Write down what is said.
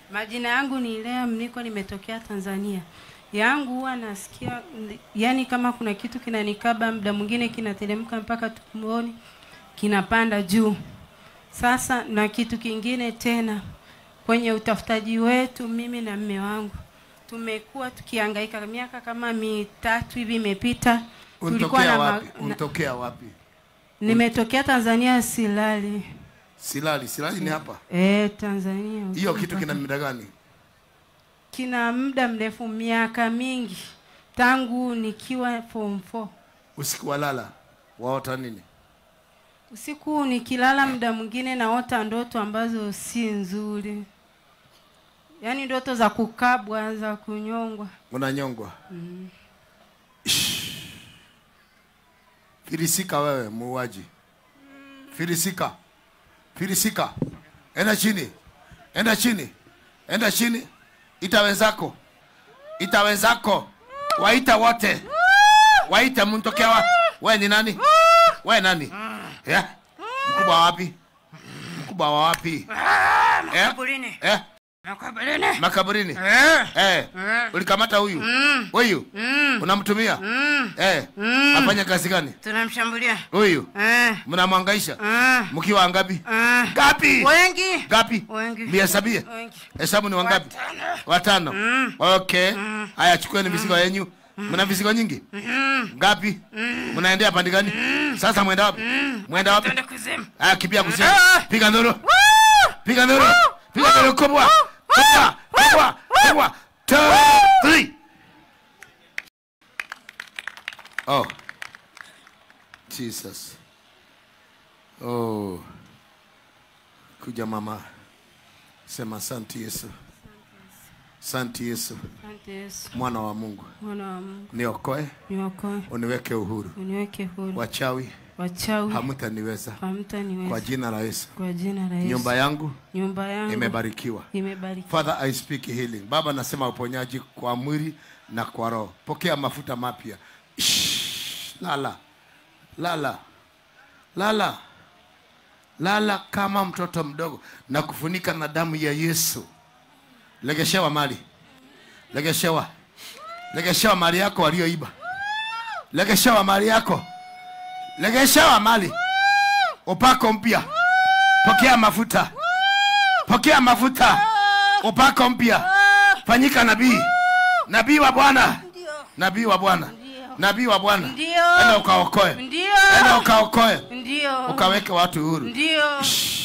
Majina yangu ni Lea Mniko, nimetokea Tanzania. Yangu huwa nasikia yani kama kuna kitu kinanikaba, muda mwingine kinateremka mpaka tumboni, kinapanda juu. Sasa na kitu kingine tena, kwenye utafutaji wetu, mimi na mme wangu tumekuwa tukihangaika, miaka kama mitatu hivi imepita. Tulikuwa Unatokea na ma- wapi? na- Unatokea wapi? Nimetokea Tanzania, Silali. Silali. Silali ni hapa. Eh, Tanzania. Hiyo huko kitu kina mpaka- muda gani? kina muda mrefu, miaka mingi tangu nikiwa form 4. Usiku walala waota nini? Usiku nikilala, muda mwingine naota ndoto ambazo si nzuri, yaani ndoto za kukabwa, za kunyongwa. Unanyongwa. Filisika wewe muuaji. Filisika. Filisika. Enda chini. Enda chini. Enda chini. Ita wenzako. Ita wenzako. Waita wote. Waita mtokea wa. Wewe ni nani? Wewe nani? Eh? Mkubwa wa wapi? Mkubwa wa wapi? Eh? Makaburini. Eh? Makaburini. Makaburini. Eh. Eh. Ulikamata huyu? Huyu? Unamtumia? Eh. Afanya kazi gani? Tunamshambulia. Huyu? Eh. Mnamwangaisha? Eh. Mkiwa ngapi? Eh. Ngapi? Wengi. Ngapi? Wengi. Mihesabie? Wengi. Hesabu ni wangapi? Watano. Okay. Haya, chukueni mizigo yenyu. Mna mizigo nyingi? Ngapi? Mnaendea pande gani? Sasa mwenda wapi? Mwenda wapi? Twende kuzimu. Haya, kimbia kusema. Ah! Piga nduru. Piga nduru. Piga nduru kubwa. Kubwa. Kubwa. Kubwa. Two, three. Oh. Jesus. Oh. Kuja mama. Sema asante Yesu. Asante Yesu. Asante Yesu, Mwana wa Mungu. mwana wa Mungu, Niokoe, niokoe, uniweke uhuru. uniweke huru, Wachawi wachawi hamtaniweza. Kwa hamtaniweza, jina la Yesu. kwa jina la Yesu. Nyumba yangu nyumba yangu imebarikiwa. imebarikiwa. Father, I speak healing. Baba, nasema uponyaji kwa mwili na kwa roho. Pokea mafuta mapya. Shh, Lala, lala, lala, lala kama mtoto mdogo na kufunika na damu ya Yesu. Legeshewa mali, legeshewa, legeshewa mali yako walioiba, legeshewa mali yako, legeshewa mali, upako mpya, pokea mafuta pokea mafuta upako mpya fanyika nabii nabii wa bwana nabii wa bwana nabii wa bwana Ndio. enda ukaokoe Ndio. enda ukaokoe Ndio. ukaweke watu huru Ndio. Shh.